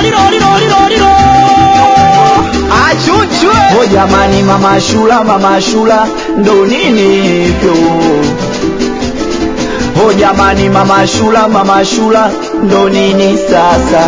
Achuchwe O jamani, mama Shula, mama Shula, ndo nini hivyo? O jamani, mama Shula, mama Shula, ndo nini sasa?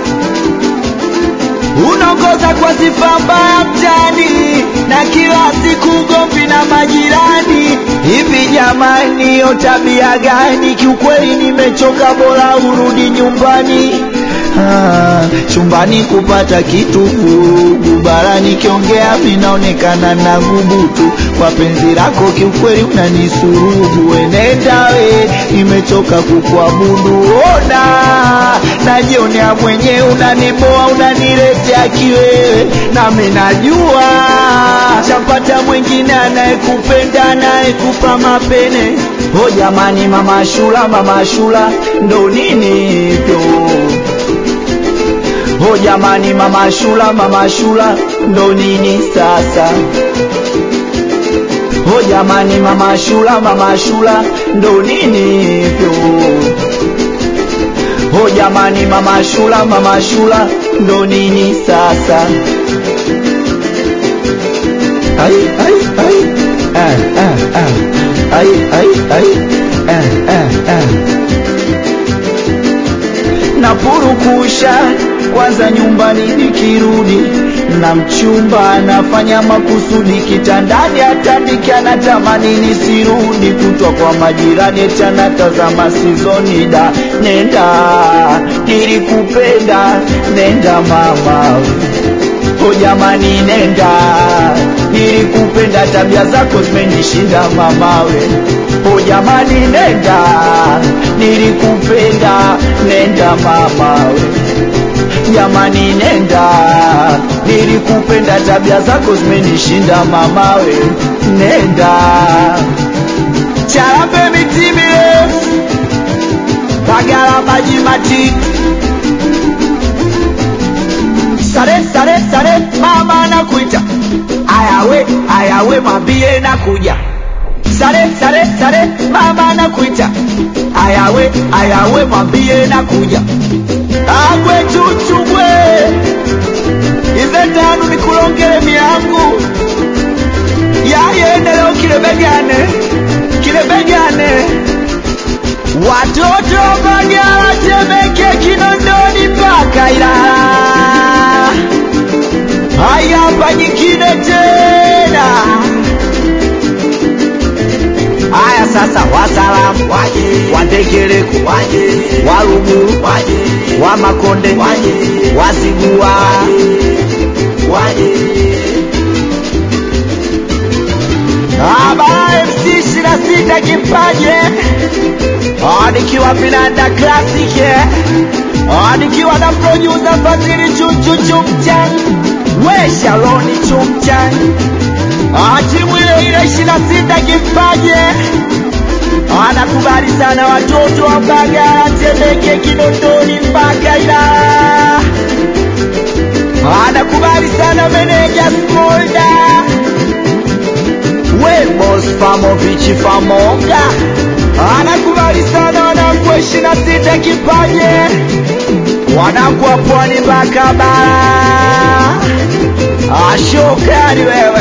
Unaongoza kwa sifa mbaya mtani na kila siku ugomvi na majirani. Hivi jamani, hiyo tabia gani? Kiukweli nimechoka, bora urudi nyumbani. Ah, chumbani kupata kitu vurugu, barani kiongea vinaonekana na gubutu. Kwa penzi lako kiukweli unanisurubu, wenenda we, nimechoka kukuabudu. Ona najionea mwenyewe, unaniboa unaniletea kiwewe, nami najua chapata mwingine anayekupenda anayekupa mapene. O jamani, mama Shula, mama Shula, ndo nini hivyo? O jamani, mama Shula, mama Shula, ndo nini sasa? O jamani, mama Shula, mama Shula, ndo nini hivyo? O jamani, mama Shula, mama Shula, ndo nini sasa? Ai, ai, ai, ah, ah, ah. Ai, ai, ai, ah, ah, ah. Napurukusha kwanza nyumbani nikirudi na mchumba anafanya makusudi kitandani atandike anatamani nisirudi kutwa kwa majirani eti anatazama sizoni da nenda nilikupenda nenda mama o jamani nenda nilikupenda tabia zako zimenishinda mamawe o jamani nenda nilikupenda nenda mamawe jamani nenda nilikupenda tabia zako zimenishinda mamawe nenda charambe miti mirefu bagala maji matiki sare sare sare mama nakuita ayawe ayawe mwambie nakuja sare sare sare mama nakuita ayawe ayawe mwambie nakuja agwe chuchugwe ize tanu nikulongele miangu yayende leo kilebegane kilebegane watoto bagala temeke kinondoni mpaka ilala hayapa nyingine tena haya sasa wasalamu waje wandegereko waje waluguru waje wa makonde waje wazigua waje Abara MC ishirini na sita kipaje Ah, nikiwa vinanda classic eh. Ah, nikiwa na producer Fadhili Chuchu Chumchan we Shaloni Chumchan Ah, timu ile ile ishirini na sita kipaje anakubali sana watoto wa Mbagala, Temeke, Kinondoni mpaka Ilala. Anakubali sana meneja Smolda, we boss Famovich Famonga. Anakubali sana wanangu wa ishirini na sita kipaje, wanangu wa pwani mpaka bara. Ashokari wewe